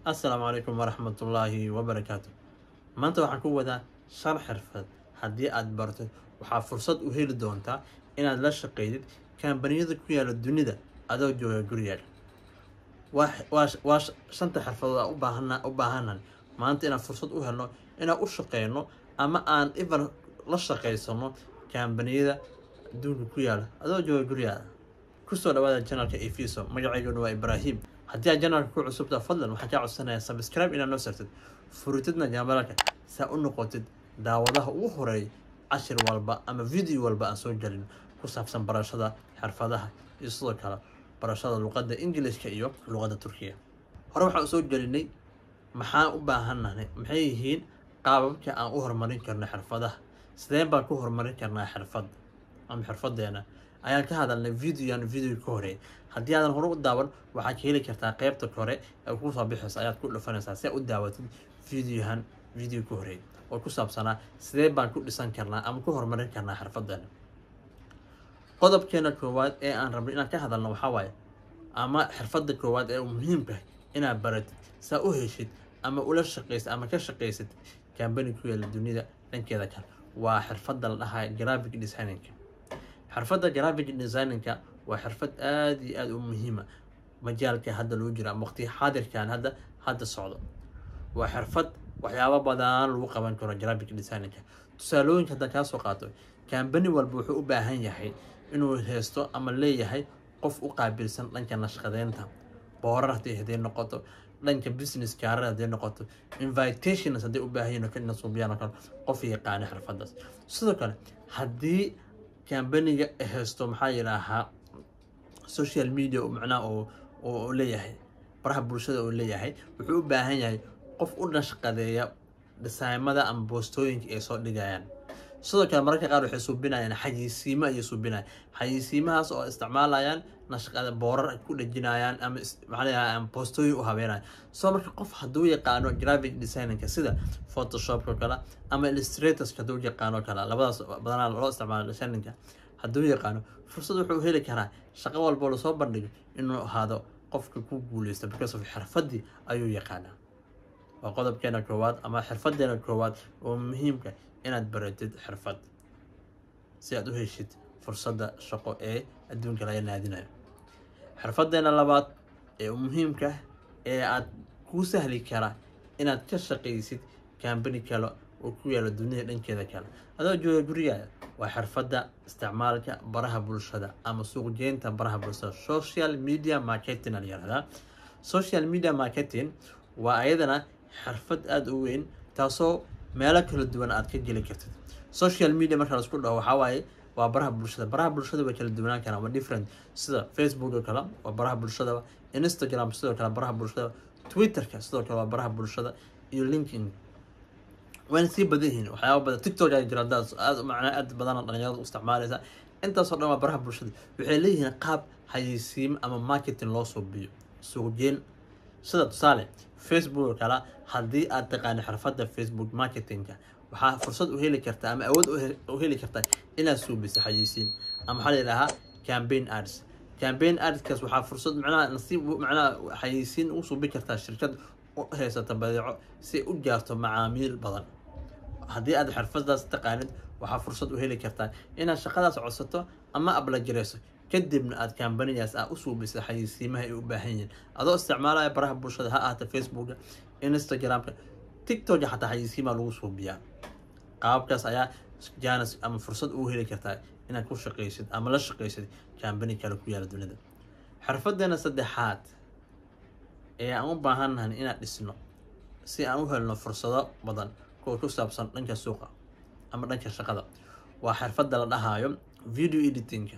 assalaamu calaykum waraxmatullaahi wabarakaatu maanta waxaan ku wadaa shan xirfad haddii aad barto waxaa fursad u heli doontaa inaad la shaqeydid kambaniyada ku yaala dunida adoo jooga gurigaaga waa shanta xirfadood aan ubaahana u baahanan maanta inaan fursad u helno inaan u shaqeyno ama aan iban la shaqeysano kambaniyada adduunka ku yaala adoo jooga gurigaaga kusoo dhawaada janalka efiso magaceyguna waa ibraahim haddii aad janalka ku cusubta fadlan waxaan kaa codsanayaa sabscribe inaad noo sartid furitidna jambalaka saa u noqotid daawadaha ugu horeey cashir walba ama video walba aan soo gelin ku saabsan barashada xirfadaha iyo sidoo kale barashada luqadda ingilishka iyo luqadda turkiga hore waxaan usoo gelinay maxaan u baahannahay maxay yihiin qaababka aan u horumarin karno xirfadaha sideen baan ku horumarin karnaa xirfad ama xirfadeena ayaan ka hadalnay videoyan video ka horeey haddii aadan hore u daawan waxaad ka heli kartaa qeybta kore ee kuu soo bixaysa ayaad ku dhufanaysaa si aad u daawatid videohan video ka horeey oo ku saabsanaa sidee baan ku dhisan karnaa ama ku horumarin karnaa xirfadeena qodobkeena koowaad ee aan rabno inaan ka hadalno waxaa waaye ama xirfadda koowaad ee muhiimka inaad baratid saa u heshid ama ula shaqaysid ama ka shaqaysid kambani ku yaala dunida dhankeeda kale waa xirfadda la dhahaa graphic designinka xirfadda graphic designinka waa xirfad aada iyo aada u muhiima majaalka hadda lagu jiro ama waqti xaadirkan hadda hadda socdo waa xirfad waxyaabo badan lagu qaban karo graphic designinka tusaalooyinka haddaan kaa soo qaato kambani walba wuxuu u baahan yahay inuu haysto ama leeyahay qof u qaabilsan dhanka nashqadeynta boorar haddii haday noqoto dhanka business kaarar haday noqoto invitations hadday u baahan yihin nasuubiyaan oo kale qof yaqaana xirfadaas sidoo kale haddii kambaniga haysto maxaa yidhaahaa social media macnaha oo leeyahay baraha bulshada oo leeyahay wuxuu u baahan yahay qof u nashqadeeya dhisaymada ama boostooyinka ay soo dhigayaan sidoo kale mararka qaar waxay suubinayaan xayisiimo ayay suubinayaan xayisiimahaas oo isticmaalayaan nashqada boorar ku dhejinayaan ama maxaa boostooyin u habeenayan soo marka qof hadduu yaqaano graphic designinka sida photoshopka kale ama illustratorska hadduu yaqaano kale labadaas badanaa loo isticmaalo designinka hadduu yaqaano fursad wuxuu heli karaa shaqo walbo lasoo bandhigo inuu ahaado qofka ku guuleysta because of xirfadii ayuu yaqaanaa waa qodobkeena koowaad ama xirfadeena koowaad oo muhiimka inaad baratid xirfad si aad u heshid fursadda shaqo ee adduunka laga naadinayo xirfadeena labaad ee muhiimka ee aad kuu sahli kara inaad ka shaqaysid kambani kale oo ku yaala dunida dhankeeda kale adoo jooga gurigaada waa xirfadda isticmaalka baraha bulshada ama suuqjeynta baraha bulshada social media marketing al yirahdaa social media marketing waa ayadana xirfad aada u weyn taasoo meelo kala duwan aad ka geli kartid social media marka laisku dhaho waxaa waaye waa baraha bulshada baraha bulshada way kala duwanaan karaan waa different sida facebook oo kale waa baraha bulshada instagram sidoo kale baraha bulshada twitterka sidoo kale waa baraha bulshada iyo linkin wayna sii badan yihiin waxyaaba badan tiktok aa jira hadaad aad macnaa aad badan dhalinyarada u isticmaalaysa intaasoo dhan waa baraha bulshada waxay leeyihiin qaab xayeysiimo ama marketing loo suubiyo suuqjeen sida tusaale facebook oo kale haddii aad taqaano xirfadda facebook marketingka waxaa fursad u heli kartaa ama awood u heli kartaa inaad suubiso xayeysiin ama waxaa la yidhaahaa campaign ads campaign adskaas waxaa fursad macnaha nasiib macnaha xayeysiin u suubi kartaa shirkad u haysata badeeco si u gaarto macaamiil badan haddii aad xirfadaas taqaanid waxaa fursad u heli kartaa inaad shaqadaas codsato ama ablajirayso kadibna aad kambanigaas ah u suubisa xayeysiimaha ay u baahan yihiin adoo isticmaalaya baraha bulshada ha ahata facebooka instagramka tiktoka xataa xayeysiimaa lagu suubiyaa qaababkaas ayaa janis ama fursad ugu heli kartaa inaad ku shaqaysid ama la shaqaysid kambani kale ku yaala dunida xirfadeena saddexaad ee aan u baahannahay inaad dhisno si aan u helno fursado badan kuwa ku saabsan dhanka suuqa ama dhanka shaqada waa xirfadda la dhahaayo video editingka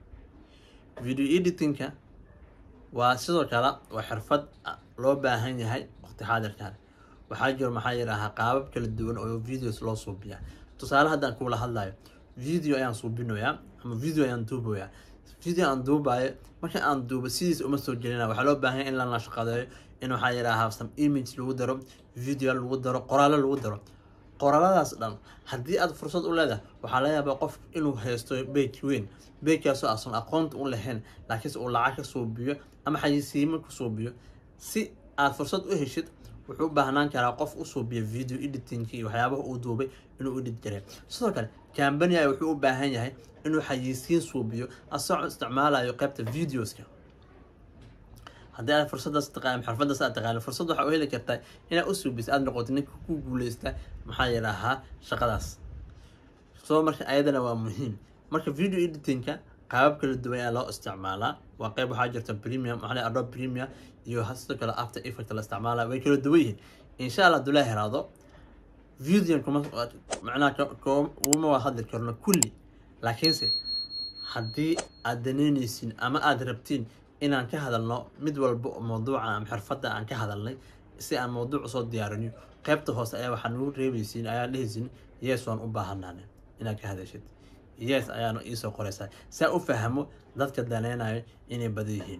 video editingka waa sidoo kale waa xirfad loo baahan yahay waqti xaadirkan waxaa jiro maxaa yidhaahaa qaabab kala duwan oo videos loo suubiyaa tusaale haddaan kuula hadlayo video ayaan suubinoyaa ama video ayaan duubayaa video aan duubayo marka aan duubo sidiis uma soo gelina waxaa loo baahan yahay in la nashqadeeyo in waxaa yidhaahaa some image lagu daro video lagu daro qoraallo lagu daro qoraaladaas dhan haddii aad fursad u leedahay waxaa laga yaabaa qof inuu haysto beyj weyn beyjkaasoo aasan aqoonta u lahayn laakiinse uu lacag ka suubiyo ama xayisiimo ku suubiyo si aad fursad u heshid wuxuu u baahnaan karaa qof u suubiya video editing iyo waxyaabaha uu duubay inuu edit gareeyo sidoo kale cambania wuxuu u baahan yahay inuu xayisiin suubiyo asagoo isticmaalayo qaybta videoska haddii aad fursadaas taqaan xirfadaas aad taqaano fursad waxaa u heli kartaa inaad u suubiso aad noqoto ninka ku guuleysta maxaa yidhaahaa shaqadaas soo marka ayadana waa muhiim marka video editingka qaabab kala duwan ayaa loo isticmaalaa waa qayb waxaa jirta premium waxaa adobe premium iyo sidoo kale after effect la isticmaalaa way kala duwan yihiin insha allah haduu la heraado videon kuma macnaha kuma waa hadli karno kulli laakiinse haddii aad danaynaysin ama aada rabtiin inaan ka hadalno mid walba mawduuca ama xirfadda aan ka hadalnay si aan mawduuc usoo diyaariniyo qaybta hoose ayaa waxaa nagu reebaysiin ayaa dhehaysin yes waan u baahanaan inaad ka hadashid yes ayaana iisoo qoraysaa saa u fahmo dadka daneynayo inay badan yihiin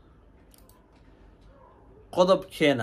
qodobkeena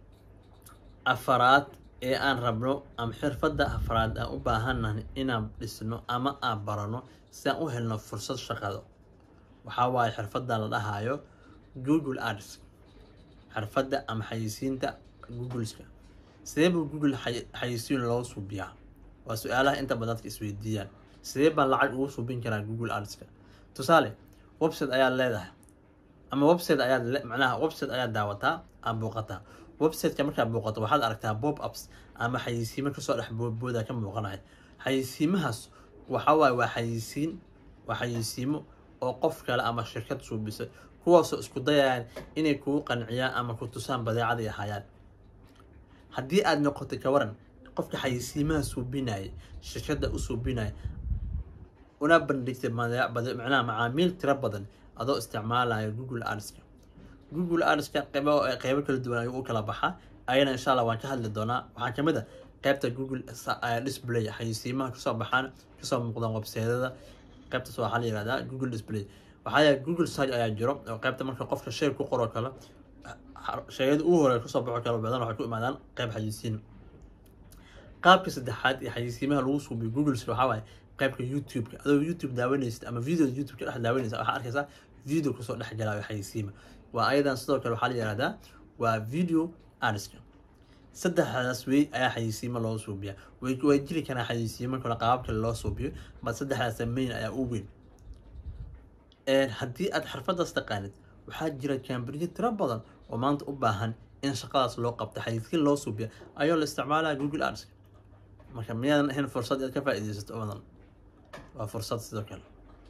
afaraad ee aan rabno ama xirfadda afraad aan u baahannahay inaan dhisno ama aan barano si aan u helno fursad shaqado waxaa waaye xirfadda la dhahayo google ads xirfadda ama xayisiinta googleska sidee buu google xayisiin loo suubiyaa waa su-aalaha inta badan dadka isweydiiyaan sidee baan lacag ugu suubin karaa google adska tusaale website ayaad leedahay ama website ayaad macnaha website ayaad daawataa ama booqataa websiteka markaad booqato waxaad aragtaa bob ups ama xayisiimo kasoo dhex boodbooda ka muuqanaya xayisiimahaas waxa waaye waa xayisiin waa xayisiimo oo qof kale ama shirkad suubisay kuwaasoo isku dayayaan inay kugu qanciyaan ama ku tusaan badeecaday ahaayaan haddii aad noqotay ka waran qofka xayisiimaha suubinaya shirkadda u suubinaya una bandhigtay macnaha macaamiil tiro badan adoo isticmaalaya google adska google adska qeybo qeybo kala duwan ayuu u kala baxaa ayana insha allah waan ka hadli doonaa waxaa kamid a qeybta google display xayisiimaha kasoo baxaan kasoo muuqdaan webseedada qaybtaas waxaa la yihahdaa google display waxaa yahay google search ayaa jiro oo qaybta marka qofka shay ku qoro kale shayada ugu hore kasoo baxo kale badan waxay ku imaadaan qayb xayisiin qaabka saddexaad ee xayisiimaha lagu suubiyo googleska waxaa waaye qaybka youtube-ka adoo youtube daawanaysid ama video youtube-ka dhex daawanaysa waxaa arkaysaa video kasoo dhex galaayo xayisiima waa ayadan sidoo kale waxaa la yihahdaa waa video adska saddexdaas wey ayaa xayisiimo loo suubiyaa way way jiri karaa xayisiimo kale qaabab kale loo suubiyo bal saddexdaas main ayaa u weyn haddii aad xirfadaas taqaanid waxaa jira kambaniyo tiro badan oo maanta u baahan in shaqadaas loo qabto xayisiin loo suubiya ayoo la isticmaalaya google adska marka miyaadan ahayn fursad inaad ka faa-ideysato badan waa fursad sidoo kale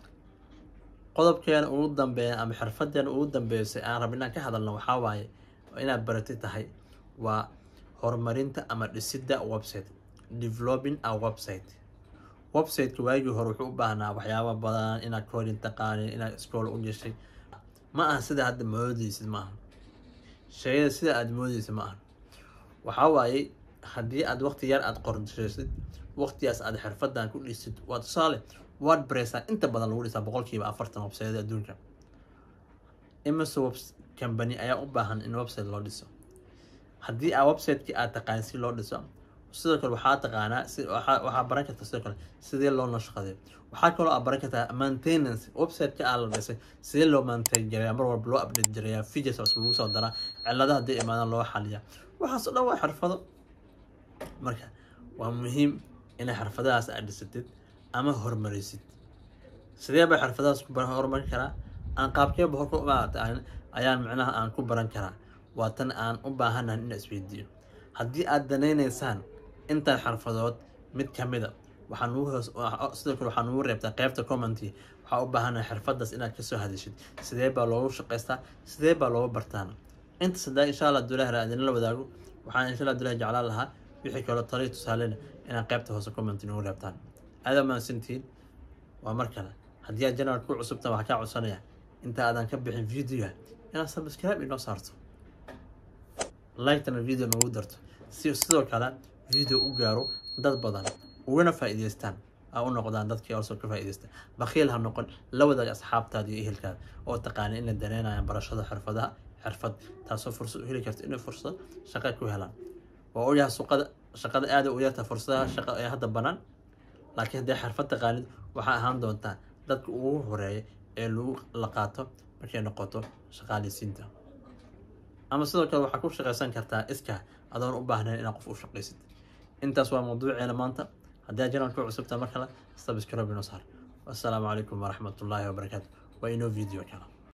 qodobkeena ugu dambeeya ama xirfadeena ugu dambeysay aan rab inaan ka hadalno waxaa waaye inaad barati tahay waa horumarinta ama dhisidda website developing a website websiteka waagii hore wuxuu u baahnaa waxyaaba badan inaad coding taqaanin inaad school u gashay ma aha sida hadda moodeysid ma aha shayada sida aada moodeysid ma aha waxaa waaye haddii aad waqti yar aada qorshaysid waqtigaas aad xirfadan ku dhisid waa tusaale wordpressa inta badan lagu dhisaa boqolkiiba afartan websayada adduunka imise web company ayaa u baahan in website loo dhiso haddii aa websiteki aad taqaan si loo dhiso sidoo kale waxaa taqaanaa si waxaa baran kartaa sidoo kale sidee loo nashqaday waxaa kaloo aad baran kartaa maintenance websiteka aa la dhisay sidee loo maintain gareeyaa mar walba loo update gareeyaa features cusub lagu soo daraa ciladaha haddii imaadaan loo xaliyaa waxaas oo dhan waa xirfado marka waa muhiim inay xirfadahaas aad dhisatid ama horumarisid sidee baa xirfadahaas ku horumarin karaa aan qaabkeeba hor ayaan micnaha aan ku baran karaa waa tan aan u baahanahan in isweydiiyo haddii aad danaynaysaan intaan xirfadood mid kamida waxaa nugu hoos sidoo kale waxaa nugu reebtaa qeybta commenty waxaa u baahanahay xirfadaas inaad kasoo hadashid sidee baa loogu shaqaystaa sidee baa loogu bartaana inta sadaa insha allah dulaha raadina la wadaago waxaan insha allah dulaha jeclaan lahaa wixii kaloo taliyo tusaalena inaad qeybta hoose commenty nugu reebtaan aada mahadsantihiin waa mar kale haddii aad janal ku cusubta waxaa kaa codsanaya inta aadan ka bixin videoga inaad subscribe inoo saarto like-tana video noogu darto si sidoo kale video u gaaro dad badan ugana faa'iidaystaan aa u noqdaan dadkii also ka faa'iidaysta bakhiil ha noqon la wadaag asxaabtaada iyo ehelkaada oo taqaana inay daneynayaan barashada xirfadaha xirfad taasoo fursad u heli karta inay fursad shaqo ku helaan waa ogyahay suqada shaqada aada u yarta fursadaha shaqo ee hadda banaan laakiin haddii xirfad taqaanid waxaa ahaan doontaa dadka ugu horeeya ee lagu la qaato markay noqoto shaqaaleysiinta ama sidoo kale waxaa ku shaqaysan kartaa iskaa adoon u baahnayn inaad qof u shaqaysid intaas waa mawduuceena maanta haddii aad janalka cusubtaa mar kale subscribe inoo saar wassalaamu calaykum waraxmatullaahi wabarakaatu waa inoo video kale